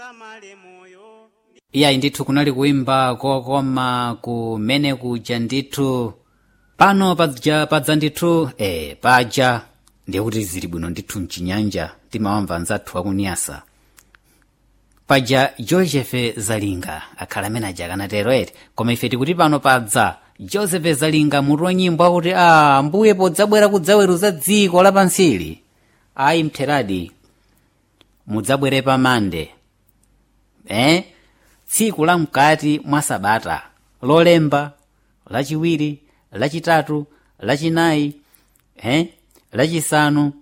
musamale moyo iyayi ndithu kunali kuimba kokoma kumene kuja ndithu pano paja padza ndithu e paja ndiye kuti zili bwino ndithu mchinyanja timawamva anzathu akuniyasa paja joseph zalinga akhala amene aja akanatero ere koma ife tikuti pano padza joseph zalinga mutu wa nyimbo akuti a mbuye podzabwera kudzaweruza dziko lapansili ayi mtheradi mudzabwere pamande eh? tsiku la mkati mwa sabata lolemba lachiwiri lachitatu lachinayi eh? lachisanu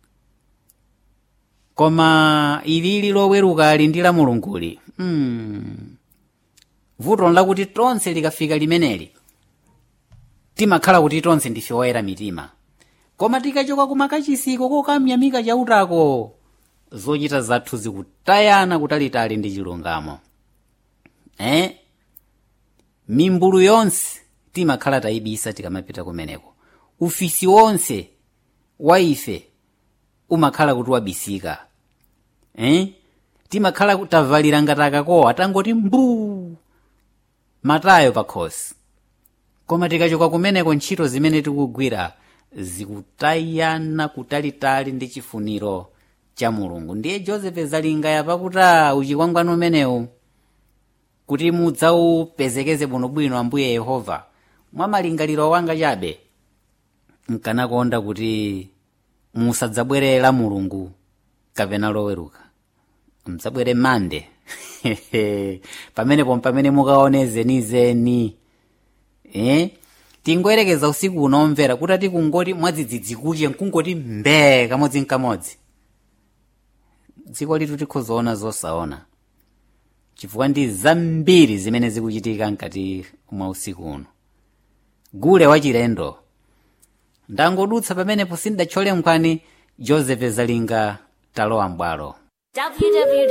koma ilili loweruka ali ndi la mulunguli hmm. vuto lakuti tonse likafika limeneli timakhala kuti tonse ndife oyera mitima koma tikachoka kumakachisiko kokamyamika chautako zochita zathu zikutayana kutalitali ndi chilungamo eh? mimbulu yonse timakhala tayibisa tikamapita kumeneko ufisi wonse wa ife umakhala kuti wabisika eh? timakhala tavalira ngati akakowa tangoti mbuu matayo pakhosi koma tikachoka kumeneko ntchito zimene tikugwira zikutayana kutalitali ndi chifuniro cha mulungu ndiye joseph zalinga yapakuta uchikwangwani umenewu kuti mudzaupezekeze bwinobwino ambuye yehova mwa malingaliro wanga chabe nkanakonda kuti musadzabwerera mulungu kapena loweruka mdzabwere mande pamenepo pamene mukaone zenizeni eh? tingoyerekeza usiku unomvera kuti ati kungoti mwadzidzidzi kuche nkungoti mbee kamodzi nkamodzi dziko litu tikhozoona zosaona chifukwa ndi zambiri zimene zikuchitika mkati mwa usiku uno gule wachilendo ndangodutsa pamenepo sindatchole nkhani joseph zalinga talowa mbwalo www